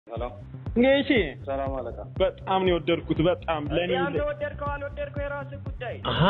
ሄሎ እንግዲህ ሰላም አለቃ። በጣም ነው የወደድኩት። በጣም ለኔ አንተ ወደድከው አልወደድከው የራስህ ጉዳይ። አሃ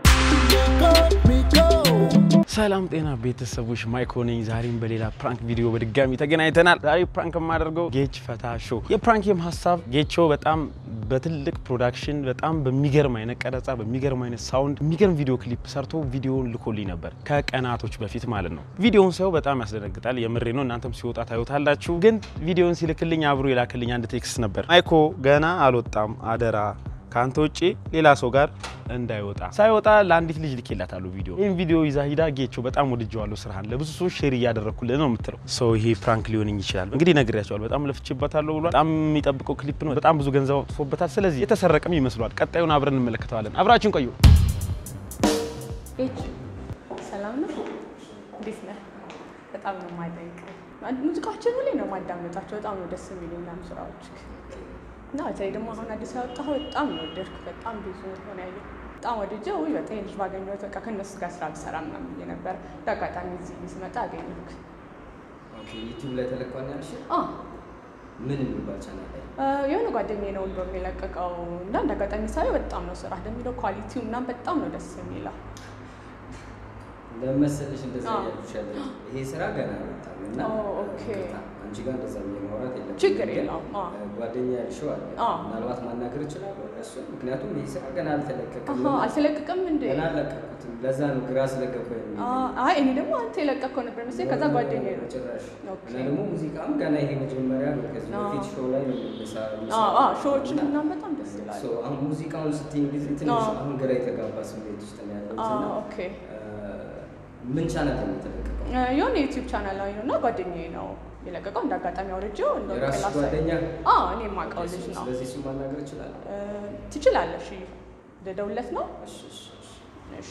ሰላም ጤና ቤተሰቦች፣ ማይኮ ነኝ። ዛሬም በሌላ ፕራንክ ቪዲዮ በድጋሚ ተገናኝተናል። ዛሬ ፕራንክ የማደርገው ጌች ፈታ ሾው። የፕራንክም ሀሳብ ጌቾ በጣም በትልቅ ፕሮዳክሽን በጣም በሚገርም አይነት ቀረጻ፣ በሚገርም አይነት ሳውንድ የሚገርም ቪዲዮ ክሊፕ ሰርቶ ቪዲዮውን ልኮልኝ ነበር ከቀናቶች በፊት ማለት ነው። ቪዲዮውን ሰው በጣም ያስደነግጣል። የምሬ ነው። እናንተም ሲወጣ ታዩታላችሁ። ግን ቪዲዮውን ሲልክልኝ አብሮ የላክልኝ አንድ ቴክስት ነበር። ማይኮ ገና አልወጣም፣ አደራ ከአንተ ውጭ ሌላ ሰው ጋር እንዳይወጣ። ሳይወጣ ለአንዲት ልጅ ልኬላታለሁ ቪዲዮ። ይህን ቪዲዮ ይዛ ሂዳ ጌቾ በጣም ወድጀዋለሁ ስራህን፣ ለብዙ ሰዎች ሼር እያደረግኩልህ ነው የምትለው ሰው ይሄ ፍራንክ ሊሆንኝ ይችላል። እንግዲህ ነግሬያቸዋለሁ። በጣም ለፍቼበታለሁ ብሏል። በጣም የሚጠብቀው ክሊፕ ነው። በጣም ብዙ ገንዘብ አውጥቶበታል። ስለዚህ የተሰረቀም ይመስሏል። ቀጣዩን አብረን እንመለከተዋለን። አብራችን ቆዩ። ቤች ሰላም ነው? እንዴት ነህ? በጣም ነው የማደንቅ። ሙዚቃዎችን ሁሌ ነው የማዳመጣቸው። በጣም ነው ደስ የሚሉ ምናምን ስራዎች እና በተለይ ደግሞ አሁን አዲስ ያወጣኸው በጣም ነው ወደድኩ። በጣም ብዙ ሆነ ያየ በጣም ወድጄ ውይ በቃ ይሄ ልጅ ባገኘሁት በቃ ከእነሱ ጋር ስራ ብሰራ ምናምን ብዬ ነበር። እንደ አጋጣሚ እዚህ ስመጣ አገኘሁክ። ኦኬ ዩቲዩብ ላይ ተለቋል ያልሽ አ ምን የሚባል ቻናል ላይ የሆነ ጓደኛዬ ነው እንደውም የለቀቀው እና እንደ አጋጣሚ ሳየው በጣም ነው ስራ እንደሚለው ኳሊቲው ምናምን በጣም ነው ደስ የሚለው። ለመሰለሽ እንደዛ አዎ። ያልኩሽ ያለ ይሄ ስራ ገና አልወጣም እና ኦ፣ ኦኬ። ይቅርታ፣ አንቺ ጋር እንደዛ ብዬ ማውራት የለም ችግር የለውም። አዎ። ጓደኛ ያልሽው አለ አዎ። ምናልባት ማናገር እችላለሁ እሱ ምክንያቱም ይሄ ስራ ገና አልተለቀቀም አሀ አልተለቀቀም እንዴ? ገና አልለቀኩትም ለዛ ነው ግራ ስለገባኝ ነው አ- አይ እኔ ደግሞ አንተ የለቀቀው ነበር መሰለኝ። ከዛ ጓደኛዬ ነው ጭራሽ ኦኬ። እና ደግሞ ሙዚቃም ገና ይሄ መጀመሪያ ነው ከዚህ አዎ። በፊት ሾው ላይ ነው የሚሰራ አዎ አዎ ሾዎችን ምናምን በጣም ደስ ይላል። ሶ አሁን ሙዚቃውን ስትይኝ ጊዜ ትንሽ አዎ። አሁን ግራ የተጋባ ስሜት ውስጥ ነው ያለሁት አዎ እና ኦኬ። ምን ቻናል ላይ ነው የተለቀቀው? እ፣ የሆነ ዩቲዩብ ቻናል ላይ ነው እና ጓደኛዬ ነው የለቀቀው። እንደ አጋጣሚ አውርጄው እንደው የራስሽ ቅላሳ ጓደኛ? አዎ እኔ የማውቀው ልጅ ነው። ስለዚህ እሱን ማናገር እችላለሁ? እ፣ ትችላለሽ። ልደውልለት ነው? እሺ፣ እሺ፣ እሺ። እሺ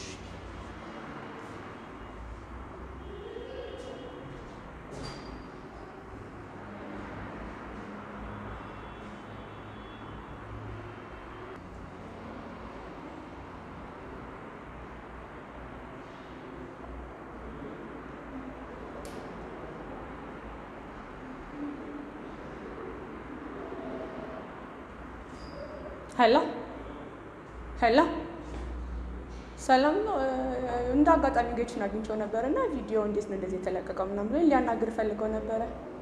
ሄሎ ሄሎ፣ ሰላም ነው። እ፣ እንደ አጋጣሚ ጌችን አግኝቼው ነበር እና ቪዲዮ እንዴት ነው እንደዚህ የተለቀቀው ምናምን ብሎኝ ሊያናግር ፈልገው ነበረ።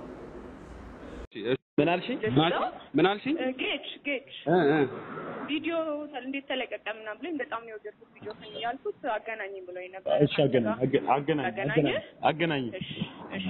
ምን አልሽኝ? ምን አልሽኝ? ጌች ጌች እ እ ቪዲዮ እንዴት ተለቀቀ ምናምን ብሎኝ በጣም ነው የወደድኩት ቪዲዮ ከን ያልኩት አገናኘኝ ብሎኝ ነበር። እሺ አገናኝ አገ- አገናኝ አገናኘ? አገናኝ እሺ እሺ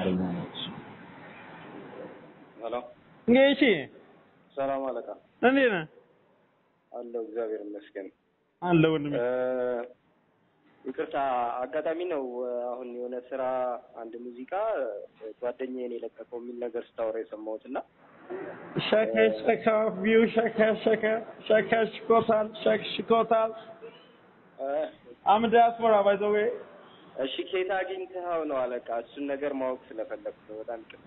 ሄሎ እንግዲህ ሰላም አለቃ። እንዴት ነህ? አለው እግዚአብሔር ይመስገን። አለ ወንድሜ። እ፣ ይቅርታ አጋጣሚ ነው እ፣ አሁን የሆነ ስራ አንድ ሙዚቃ እ፣ ጓደኛዬን የለቀቀው የሚል ነገር ስታወራ የሰማሁት እና ሸከ ሸከ ቪው ሸከ ሸከ ሸከ ሽኮታል ሸክ ሽኮታል እ፣ አም ዲያስፖራ ባይ ዘ ዌይ እሺ ኬት አግኝተኸው ነው አለቃ? እሱን ነገር ማወቅ ስለፈለኩ ነው። በጣም ይቅርታ።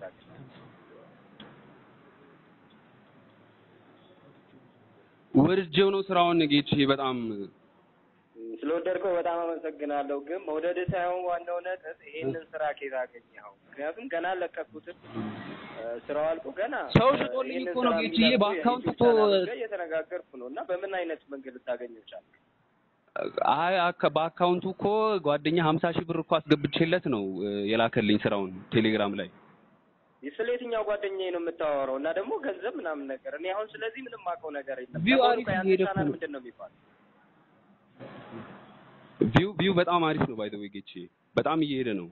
ወድጄው ነው ስራውን ጌቼ በጣም ስለወደድከው በጣም አመሰግናለሁ። ግን መውደድ ሳይሆን ዋናው ነጥብ ይሄንን ስራ ኬት አገኘኸው? ምክንያቱም ገና አለቀኩትም እ፣ ስራው አልቆ ገና ሰው እ፣ ሽጦልኝ ይሄንን እኮ ነው ስራ ጌችዬ፣ የሚለቁ በአካውንት የዩቲዩብ እኮ- ቻናሎች ጋር እየተነጋገርኩ ነው እና በምን አይነት መንገድ ልታገኘው ቻልክ? አይ አካ- በአካውንቱ እኮ ጓደኛ ሀምሳ ሺህ ብር እኮ አስገብቼለት ነው እ፣ የላከልኝ ስራውን ቴሌግራም ላይ ስለ የትኛው ጓደኛዬ ነው የምታወራው? እና ደግሞ ገንዘብ ምናምን ነገር እኔ አሁን ስለዚህ ምንም የማውቀው ነገር የለም። ቪው ለመሆኑ አሪፍ ቆይ አንተ እየሄደ እኮ ቻናል ነው። ምንድን ነው የሚባለው? ቪው ቪው በጣም አሪፍ ነው ባይ ዘ ዌይ ጌቼ በጣም እየሄደ ነው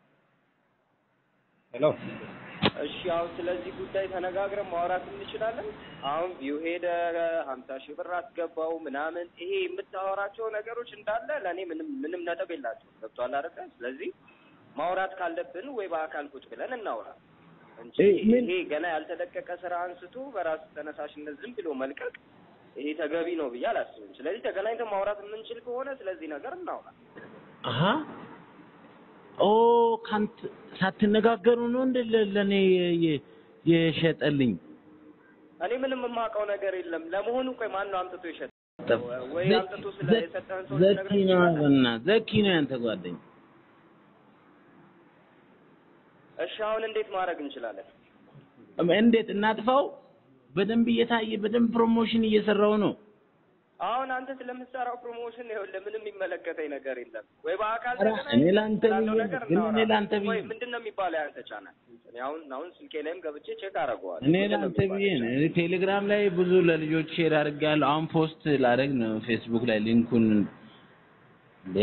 ሄሎ እሺ አሁን ስለዚህ ጉዳይ ተነጋግረን ማውራት እንችላለን። አሁን ቪው ሄደ፣ ሀምሳ ሺህ ብር አስገባው ምናምን፣ ይሄ የምታወራቸው ነገሮች እንዳለ ለእኔ ምንም ምንም ነጥብ የላቸውም። ገብቶሃል አይደለ? ስለዚህ ማውራት ካለብን ወይ በአካል ቁጭ ብለን እናውራ እንጂ ይሄ ገና ያልተለቀቀ ስራ አንስቶ በራስ ተነሳሽነት ዝም ብሎ መልቀቅ ይሄ ተገቢ ነው ብዬ አላስብም። ስለዚህ ተገናኝተን ማውራት የምንችል ከሆነ ስለዚህ ነገር እናውራ። አሀ ኦ ካንት ሳትነጋገሩ ነው እንደ ለ- ለእኔ የ- የሸጠልኝ እኔ ምንም የማውቀው ነገር የለም። ለመሆኑ ቆይ ማን ነው አምጥቶ ይሸጥ ወይ ዘኪ- አምጥቶ ስለ ዘ- የሰጠህን ሰው ዘኪ ልትነግረኝ ነው ትችላለህ? በእናትህ ዘኪ ነው ያንተ ጓደኛ እሺ አሁን እንዴት ማድረግ እንችላለን? እንዴት እናጥፋው? በደንብ እየታየ በደንብ ፕሮሞሽን እየሰራው ነው። አሁን አንተ ስለምትሰራው ፕሮሞሽን ይኸውልህ ምንም የሚመለከተኝ ነገር የለም። ወይ በአካል ኧረ ተገናኝተን እኔ ለአንተ ስላለው ብዬ ነገር ነው፣ ግን እኔ እናወራለን። ለአንተ ብዬ ወይ ነው። ምንድን ነው የሚባለው ያንተ ቻናል? እኔ አሁን አሁን ስልኬ ላይም ገብቼ ቼክ አደርገዋለሁ። እኔ ምንድን ነው ለአንተ የሚባለው? ብዬ ነው። እኔ ቴሌግራም ላይ ብዙ ለልጆች ሼር አድርጌያለሁ። አሁን ፖስት ላደርግ ነው ፌስቡክ ላይ ሊንኩን እንዴ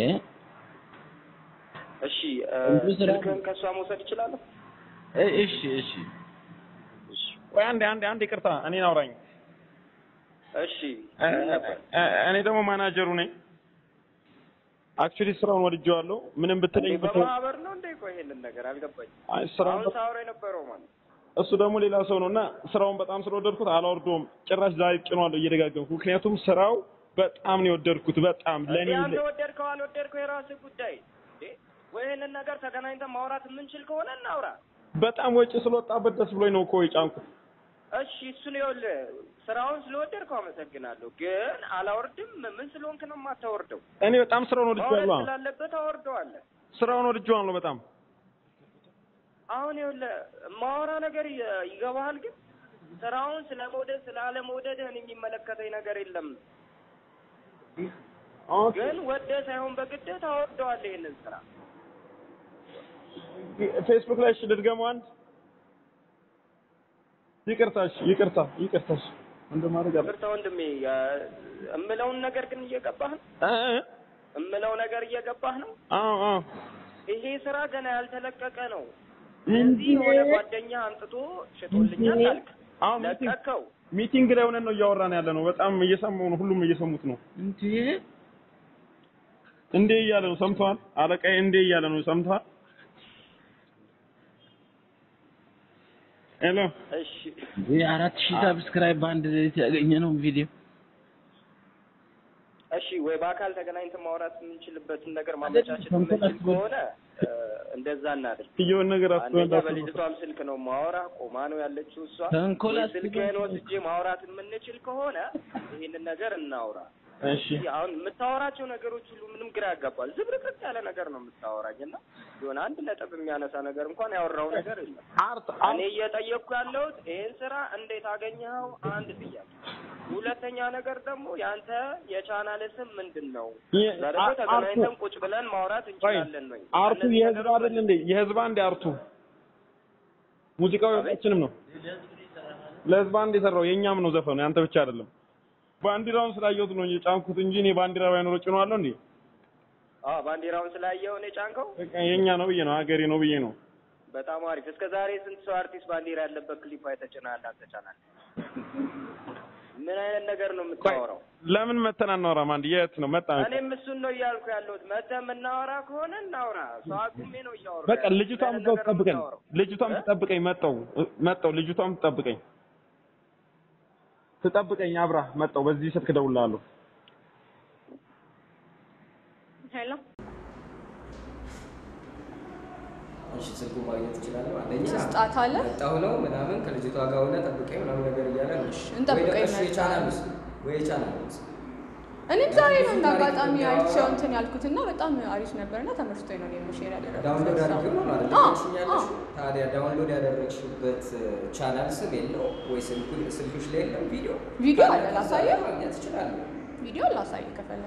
እሺ እ፣ ብዙ ስራ ስልክህን ከእሷ መውሰድ እችላለሁ? እ- እሺ እሺ ቆይ አንዴ አንዴ አንዴ ይቅርታ እኔን አውራኝ። እሺ እ- ምን ነበር? እ- እኔ ደግሞ ማናጀሩ ነኝ። አክቹሊ ስራውን ወድጄዋለሁ። ምንም ብትለኝ እንዴ ብትለው በማህበር ነው እንዴ? ቆይ ይሄንን ነገር አልገባኝም። አይ ስራውን አሁን ሳወራ የነበረው ማለት እሱ ደግሞ ሌላ ሰው ነው እና ስራውን በጣም ስለወደድኩት አላወርደውም። ጭራሽ ዛሬ ጭኗለሁ እየደጋገምኩ። ምክንያቱም ስራው በጣም ነው የወደድኩት። በጣም ለኔ እንዴ አንተ ወደድከው አልወደድከው የራስህ ጉዳይ። እንዴ ወይ ይሄንን ነገር ተገናኝተን ማውራት የምንችል ከሆነ እናውራ። በጣም ወጪ ስለወጣበት ደስ ብሎኝ ነው እኮ የጫንኩት። እሺ እሱን ይኸውልህ ስራውን ስለወደድከው አመሰግናለሁ፣ ግን አላወርድም። ምን ስለሆንክ ነው የማታወርደው? እኔ በጣም ስራውን ማውረድ ወድጄዋለሁ። ስላለበት አወርደዋለህ። ስራውን ወድጄዋለሁ በጣም አሁን ይኸውልህ ማወራ ነገር ይ- ይገባሃል፣ ግን ስራውን ስለመውደድ ስላለመውደድህን የሚመለከተኝ ነገር የለም። ኦኬ። ግን ወደህ ሳይሆን በግድህ ታወርደዋለህ ይሄንን ስራ። ፌስቡክ ላይ እሺ ልድገመው አንድ ይቅርታሽ ይቅርታ ይቅርታሽ እንደማድረግ አለ ይቅርታ ወንድሜ፣ ያ- እምለውን ነገር ግን እየገባህ ነው። እ እ እምለው ነገር እየገባህ ነው። አዎ አዎ ይሄ ስራ ገና ያልተለቀቀ ነው። እንዴ? እዚህ የሆነ ጓደኛ አምጥቶ ሽጦልኛል አልክ፣ አዎ ሚቲንግ ለቀቀው። ሚቲንግ ላይ ሆነን ነው እያወራን ያለ ነው። በጣም እየሰማሁ ነው። ሁሉም እየሰሙት ነው። እንዴ እንዴ እያለ ነው። ሰምተዋል? አለቃዬ እንዴ እያለ ነው። ሰምተዋል? ሄሎ እሺ እንዴ አራት ሺህ ሰብስክራይብ በአንድ ሌሊት ያገኘ ነው ቪዲዮ እሺ፣ ወይ በአካል ተገናኝተን ማውራት የምንችልበትን ነገር ማመቻቸት የምንችል ከሆነ እ፣ እንደዛ እናድርግ። የሆነ ነገር አንደኛ አስተዋል በልጅቷም ስልክ ነው ማወራ፣ ቆማ ነው ያለችው እሷ። ተንኮል ወይ አስበው። ስልክህን ወስጄ ማውራት የምንችል ከሆነ ይህንን ነገር እናውራ። እሺ አሁን የምታወራቸው ነገሮች ሁሉ ምንም ግራ ያጋባል። ዝብርቅርቅ ያለ ነገር ነው የምታወራኝ እና የሆነ አንድ ነጥብ የሚያነሳ ነገር እንኳን ያወራው ነገር የለም። አርት እኔ እየጠየቅኩ ያለሁት ይህን ስራ እንዴት አገኘኸው? አንድ ጥያቄ። ሁለተኛ ነገር ደግሞ ያንተ የቻናል ስም ምንድን ነው? የ- እዛ ደግሞ አ- ተገናኝተን አርቱ- ቁጭ ብለን ማውራት ቆይ እንችላለን ወይ? አርቱ እነዚህ የህዝብ ነገሮች አይደል እንዴ? የህዝብ አንድ አርቱ ሙዚቃው የሁላችንም ነው። ለህዝብ አንድ የሰራው የኛም ነው ዘፈኑ፣ ያንተ ብቻ አይደለም። ባንዲራውን ስላየሁት ነው የጫንኩት እንጂ እኔ ባንዲራ ባይኖረው ጭኗለሁ እንዴ? አዎ ባንዲራውን ስላየው ነው የጫንከው? በቃ የኛ ነው ብዬ ነው ሀገሬ ነው ብዬ ነው። በጣም አሪፍ። እስከ ዛሬ ስንት ሰው አርቲስት ባንዲራ ያለበት ክሊፕ አይተጭናል? አንተ ቻናል ምን አይነት ነገር ነው የምታወራው? ለምን መተን አናወራም? አንድ የት ነው መጣ? እኔም እሱን ነው እያልኩ ያለሁት። መተህ የምናወራ ከሆነ እናውራ። ሰው አቁሜ ነው እያወራሁ በቃ ያለሁት። ልጅቷም ምን አይነት እዛው ነገር ነው ትጠብቀኝ፣ የምታወራው? ልጅቷም እ? ትጠብቀኝ። መጣው መጣው፣ ልጅቷም ትጠብቀኝ ትጠብቀኝ። አብራ መጣው። በዚህ ስልክ እደውልልሃለሁ። ሄሎ እሺ ስልኩ ማግኘት ትችላለህ። አንደኛ ስጣት አለ መጣሁ ነው ምናምን ከልጅቷ ጋር ሆነ ጠብቀኝ ምናምን ነገር እያለ ነው። እንጠብቀኝ ወይ ደግሞ እሺ መጣ። የቻናል ውስጥ ወይ የቻናል ውስጥ እኔም ዛሬ ነው እንደ ታሪክ አጋጣሚ እንዲያወራ- አይቼው እንትን ያልኩትና በጣም አሪፍ ነበርና ተመችቶኝ ነው እኔም ሼር ያደረኩት። ዳውንሎድ አድርገው ነው ማለት አዎ፣ ነው ያለሽ። ታዲያ ዳውንሎድ ያደረግሽበት ቻናል ስም የለው ወይ ስልኩ ስልክሽ ላይ የለም ቪዲዮ ቪዲዮ ካለ አለ፣ ከዛ ላሳየው? ማግኘት ትችላለህ። ቪዲዮ ላሳይ ከፈለክ።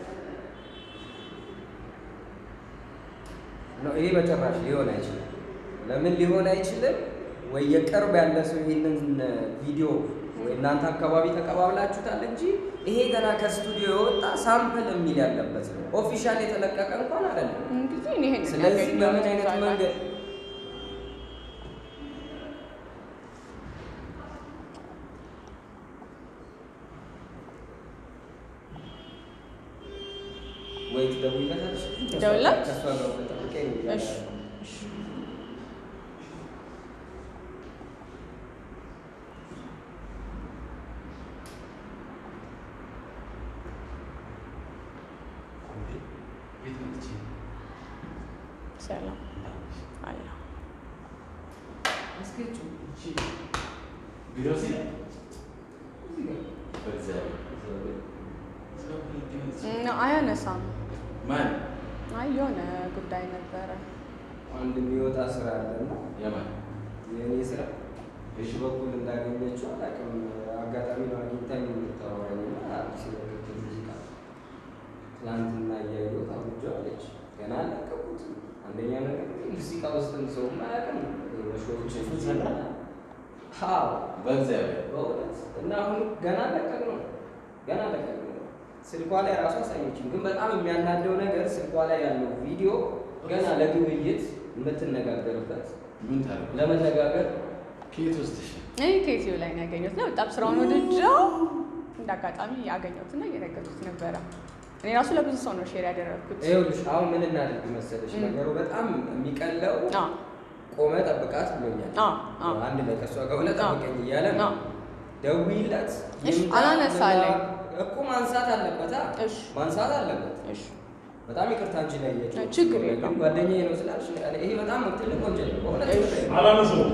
ነው ይሄ በጭራሽ ሊሆን አይችልም። ለምን ሊሆን አይችልም? ወይ የቅርብ ያለ ሰው ይሄንን ቪዲዮ ወይ እናንተ አካባቢ ተቀባብላችሁታል እንጂ ይሄ ገና ከስቱዲዮ የወጣ ሳምፕል የሚል ያለበት ነው። ኦፊሻል የተለቀቀ እንኳን አይደለም። እንግዲህ እኔ ይሄን ስለዚህ በምን አይነት መንገድ ወይ ትደውይለታለሽ? ደውላት? ከእሷ ጋር ተጠብቀኝ ነው እሺ ያለው። እሺ ሰላም አለ እና አያነሳም። አይ የሆነ ጉዳይ ነበረ። አንድ የሚወጣ ስራ አለና የእኔ ስራ በሺ በኩል እንዳገኘችው አላውቅም። አጋጣሚ ነው አግኝታኝ የምታወራኝ እና አዲስ የለቀቀች ሙዚቃ ትናንትና እያየሁት አውርጄው አለች። ገና አለቀቁትም። አንደኛ ነገር ሙዚቃ ውስጥም ሰው አያውቅም። በሾዎች አዎ በእግዚአብሔር በእውነት እና አሁን ገና ለቀቅ ነው ገና ለቀቅ ነው። ስልኳ ላይ ራሱ አሳየችኝ። ግን በጣም የሚያናደው ነገር ስልኳ ላይ ያለው ቪዲዮ ገና ለግብይት የምትነጋገርበት ምን ታደርግ ለመነጋገር ከየት ወስደሽ እኔ ከዩቲዩብ ላይ ነው ያገኘሁት እና በጣም ስራውን ወድጀው እንደ አጋጣሚ ያገኘሁት እና እየነገርኩት ነበረ። እኔ ራሱ ለብዙ ሰው ነው ሼር ያደረግኩት። ይኸውልሽ አሁን ምን እናድርግ መሰለሽ ም። ነገሩ በጣም የሚቀለው አዎ ቆመ ጠብቃት ብሎኛል። አዎ አዎ አንድ ላይ ከእሷ ጋር ሁለት አዎ። ጠብቀኝ እያለ ነው። አዎ ደውይለት እሺ፣ ይምጣ፣ አላነሳለኝ። እኮ ማንሳት አለበት አ? እሺ ማንሳት አለበት። እሺ በጣም ይቅርታ እንጂ ላይ ያየችው ችግር የለም። ጓደኛዬ ነው ስላልሽ እኔ- ይሄ በጣም ትልቅ ወንጀል ነው በእውነት እሺ። አላነሳውም።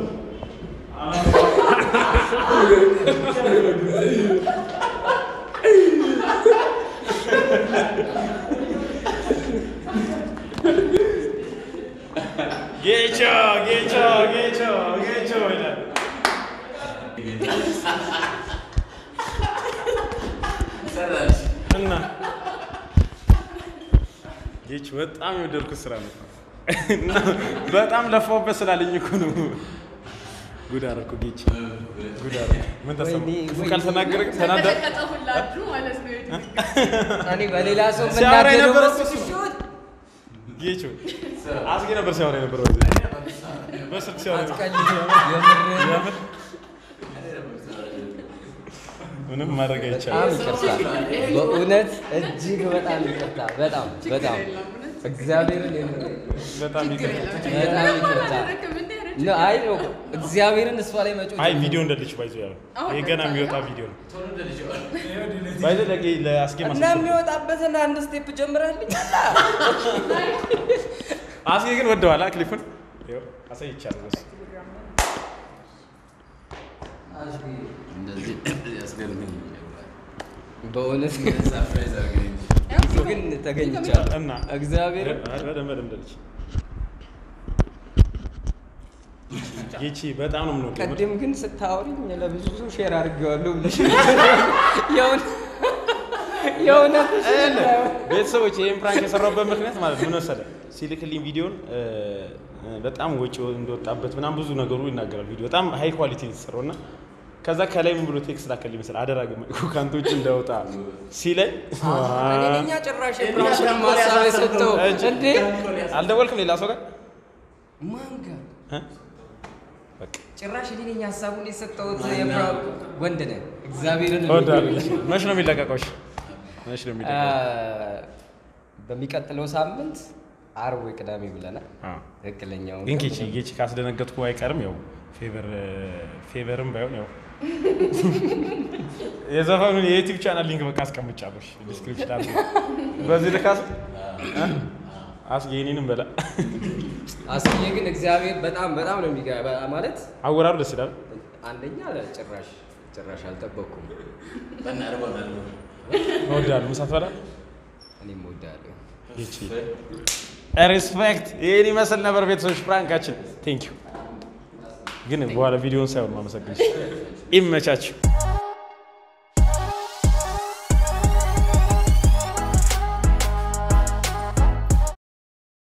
ጌቾ ጌቾ ጌቾ ጌቾ ይላል። ሰራሽ እና ጌች በጣም የወደድኩት ስራ ነው እና በጣም ለፋውበት ስላለኝ እኮ ነው። ጉድ አደረኩ ጌች፣ ጉድ አደረኩ። ምን ተሰማ? ወይኔ፣ ክፉ ወይኔ። ካልተናገረ ተናደ ተቀጠቀጠ ሁላችሁ ማለት ነው። እኔ በሌላ ሰው ሲያወራ የምናደደው የነበረው በሱ እሱ ነው። ሲሆን ጌቹ አስጌ ነበር ሲያወራ የነበረው በዚህ በስልክ ሲያወራ አትቀልድ፣ የምር የምር ምንም ማድረግ በጣም አይቻልም። ይቅርታ፣ በእውነት እጅግ በጣም ይቅርታ፣ በጣም በጣም እግዚአብሔርን የምር በጣም ይቅርታ። በጣም ይቅርታ። ነ አይ ነው እግዚአብሔርን እሷ ላይ መጮህ አይ ቪዲዮ እንደልች ባይዞ ያው ይሄ ገና የሚወጣ ቪዲዮ ነው። ባይዞ ለጌ ለአስጌ እና ማስመሰል የሚወጣበትን አንድ ስቴፕ ጀምረህልኝ አስጌ ግን ወደዋላ ክሊፑን ይኸው አሳይቻለሁ። በሱ እንደዚህ ያስገርመኝ በእውነት ሰርፕራይዝ አድርገኝ ግን ተገኝቻለሁ እና እግዚአብሔር በደንብ በደንብ እንደልች ጌቺ በጣም ነው የምንወደው። ቀደም ግን ስታወሪኝ ለብዙ ሰው ሼር አድርጌዋለሁ ብለሽ የእውነት- የእውነት ቤተሰቦች ይህን ፕራንክ የሰራሁበት ምክንያት ማለት ምን መሰለህ፣ ሲልክልኝ ቪዲዮን እ፣ በጣም ወጪ እንደወጣበት ምናምን ብዙ ነገሩ ይናገራል። ቪዲዮ በጣም ሃይ ኳሊቲ የተሰራው እና ከዛ ከላይ ምን ብሎ ቴክስት ላከልኝ መሰለህ፣ አደራ ግን ከአንተ ውጭ እንዳወጣ ሲለኝ እኛ ጭራሽ የፕራንኩን ማሳብ የሰጠው እንዴ አልደወልክም ሌላ ሰው ጋር ማን ጋር እ? በቃ ጭራሽ እኔ ነኝ ሀሳቡን የሰጠሁት የፕራንኩ ወንድ ነህ እግዚአብሔርን እወዳለሁ። መች ነው የሚለቀቀው? እሺ፣ መች ነው የሚለቀቀው? በሚቀጥለው ሳምንት አርብ ወይ ቅዳሜ ብለናል አዎ። ትክክለኛው ግን ጌቺ ጌቺ ካስደነገጥኩ አይቀርም ያው ፌቨር ፌቨርም ባይሆን ያው የዘፈኑን የዩቲዩብ ቻናል ሊንክ በቃ አስቀምጫለሁ እሺ፣ ዲስክሪፕሽን አለ። በዚህ ልካስ አስጌ እኔንም በላ አስዬ ግን እግዚአብሔር በጣም በጣም ነው የሚገ ማለት አወራሩ ደስ ይላል። አንደኛ ጭራሽ ጭራሽ አልጠበቅኩም እወዳለሁ። ምሳ ትበላ እኔም እወዳለሁ ጌቺ ሪስፔክት። ይህን ይመስል ነበር ቤተሰቦች ፕራንካችን። ቴንክ ዩ ግን በኋላ ቪዲዮን ሳይሆን ማመሰግን ይመቻችሁ።